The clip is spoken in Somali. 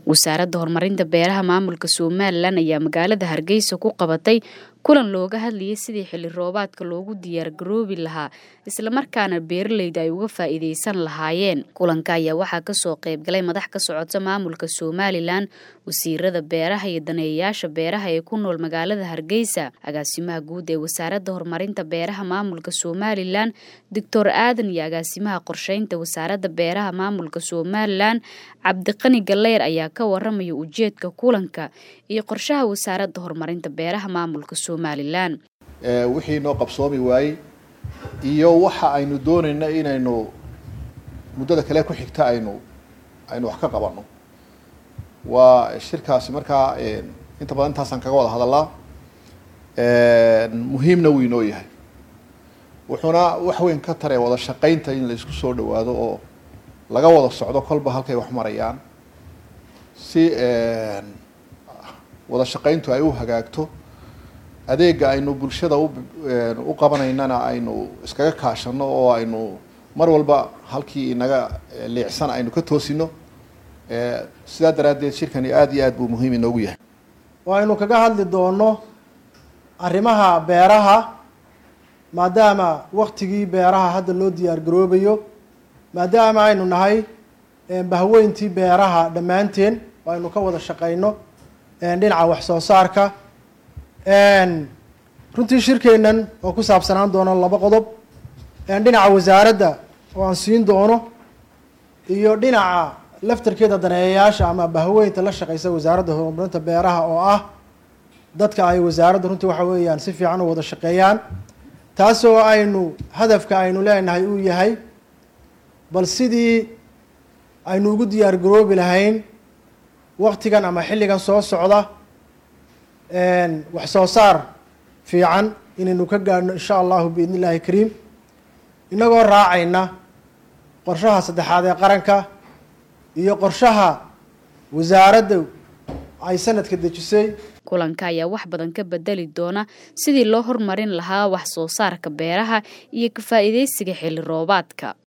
wasaaradda horumarinta beeraha maamulka somalilan ayaa magaalada hargeysa ku qabatay kulan looga hadlayay sidii xilli roobaadka loogu diyaargaroobi lahaa islamarkaana beeraleyda ay uga faa'iideysan lahaayeen kulanka ayaa waxaa kasoo qaybgalay madax ka socota maamulka somalilan wasiirada beeraha iyo daneeyayaasha beeraha ee ku nool magaalada hargeysa agaasimaha guud ee wasaaradda horumarinta beeraha maamulka somalilan doctor aadan iyo agaasimaha qorsheynta wasaaradda beeraha maamulka somalilan cabdiqani galeyr ayaa ka waramaya ujeedka kulanka iyo qorshaha wasaaradda horumarinta beeraha maamulka somalilan wixii noo qabsoomi waayey iyo waxa aynu doonayna inaynu muddada kale ku xigta aynu aynu wax ka qabanno waa shirkaasi markaa inta badan intaasaan kaga wada hadalaa muhiimna wuu inoo yahay wuxuuna wax weyn ka taree wada shaqaynta in la isku soo dhawaado oo laga wada socdo kolba halkay wax marayaan si wada shaqayntu ay u hagaagto adeega aynu bulshada u qabanaynana aynu iskaga kaashano oo aynu mar walba halkii inaga liicsan aynu ka toosino sidaa daraaddeed shirkani aada iyo aad buu muhiim inoogu yahay aynu kaga hadli doono arrimaha beeraha maadaama waktigii beeraha hadda loo diyaar garoobayo maadaama aynu nahay bahweyntii beeraha dhammaanteen oo aynu ka wada shaqayno dhinaca wax soo saarka runtii shirkeennan oo ku saabsanaan doono laba qodob dhinaca wasaaradda oo aan siin doono iyo dhinaca laftarkeeda daneeyayaasha ama bahweynta la shaqeysa wasaaradda horumarinta beeraha oo ah dadka ay wasaaradda runtii waxa weeyaan si fiican u wada shaqeeyaan taasoo aynu hadafka aynu leenahay uu yahay bal sidii aynu ugu diyaar garoobi lahayn waktigan ama xilligan soo socda wax soo saar fiican inaynu ka gaadhno insha allahu biidn illahi kariim inagoo raacayna qorshaha saddexaad ee qaranka iyo qorshaha wasaaradda ay sanadka dejisay kulanka ayaa wax badan ka bedeli doona sidii loo hormarin lahaa wax soo saarka beeraha iyo ka faa'iideysiga xilli roobaadka